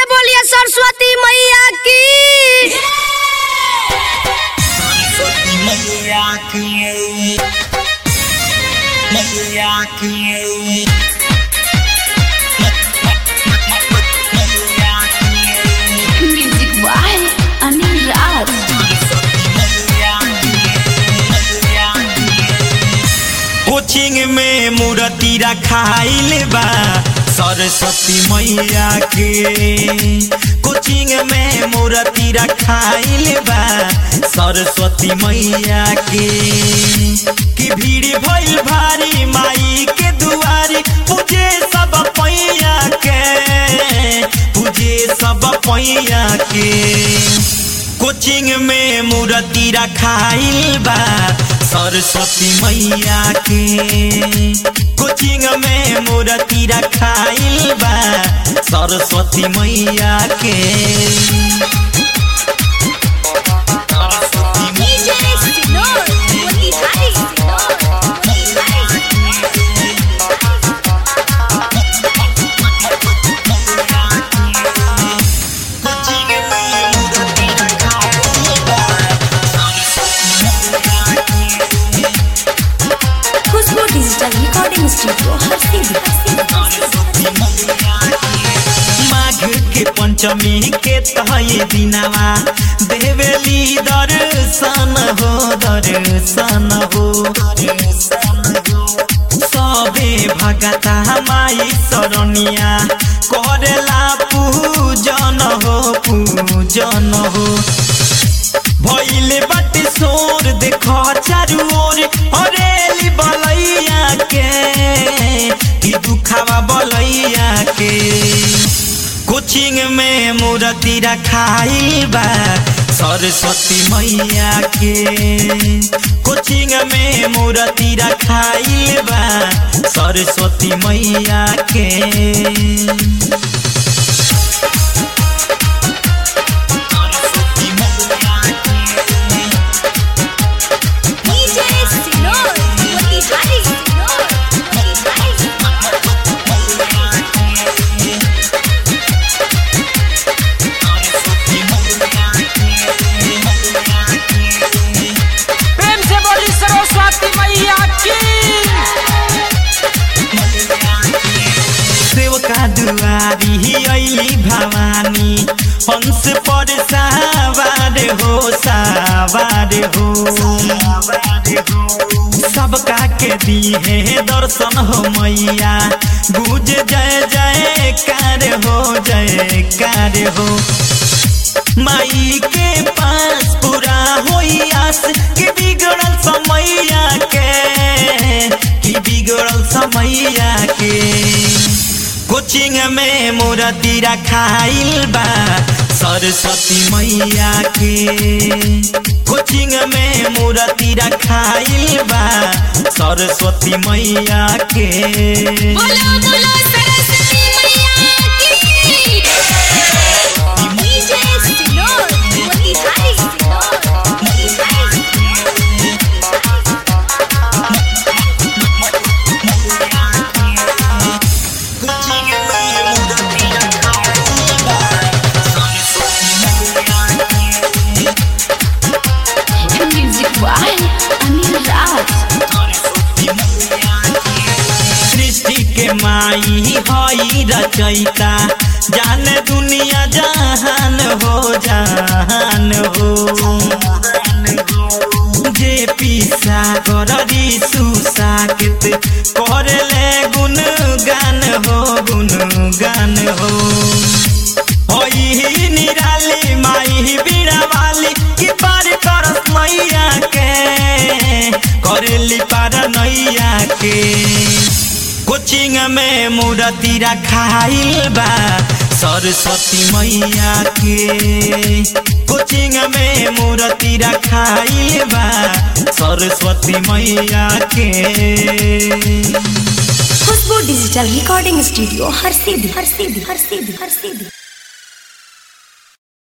बोलिए सरस्वती मैया की सरस्वती मैया की मैया की मैया की music by Anil Raj coaching में मूर्ति रखाइल बा सरस्वती मैया के कोचिंग में मूर्ति रखाइल बा सरस्वती मैया के कि भीड़ भइल भारी माई के दुआरी पूजे सब पैया के पूजे सब पैया के कोचिंग में मूर्ति रखाइल बा सरस्वती मैया के कोचिंग में मूर्ति रखाइल बा सरस्वती मैया के सरस्वती मैया कोचिंग में मूर्ति रखाइल बा सरस्वती मैया के खुशबू डिजिटल रिकॉर्डिंग स्टूडियो हर माघ के पंचमी के तहे दिनवा देवेली दर्शन हो दर्शन हो सबे भगता माई सरनिया करेला पूजन हो पूजन हो भइले बाटे सोर देख चारू ओर हरेली बलैया के कि दुखावा बलैया के कोचिंग में मूर्ति रखाइल बा सरस्वती मैया के कोचिंग में मूर्ति रखाइल बा सरस्वती मैया के सरस्वती मैया के प्रेम से बोली सरस्वती मैया की सेवका दुआरी ऐली भवानी हंस पर सावार हो सावार हो सबका के दिहे दर्शन हो मैया गुज जय जय कार हो जय कार हो माई के पास पूरा होई आस कि बिगड़ल समैया के कि बिगड़ल समैया के कोचिंग में मूर्ति रखाइल बा सरस्वती मैया के कोचिंग में मूर्ति रखाइल बा सरस्वती मैया के बोलो बोलो सरस्वती मैया की कोचिंग में मूर्ति रखाइल बा सरस्वती मैया के म्यूजिक बाय अनिल राज सृष्टि के माई हई रचैता जान दुनिया जहान हो जहान हो जे पीसा कररी सुसाकित करले गुण गान हो गुण गान हो होई निराली माई बीड़ा वाली कि पार करस मैया के करेली पार नैया के कोचिंग में मूर्ति रखाइल बा सरस्वती मैया के कोचिंग में मूर्ति रखाइल बा सरस्वती मैया के खुशबू डिजिटल रिकॉर्डिंग स्टूडियो हर सीधी हर सीधी हर सीधी हर सीधी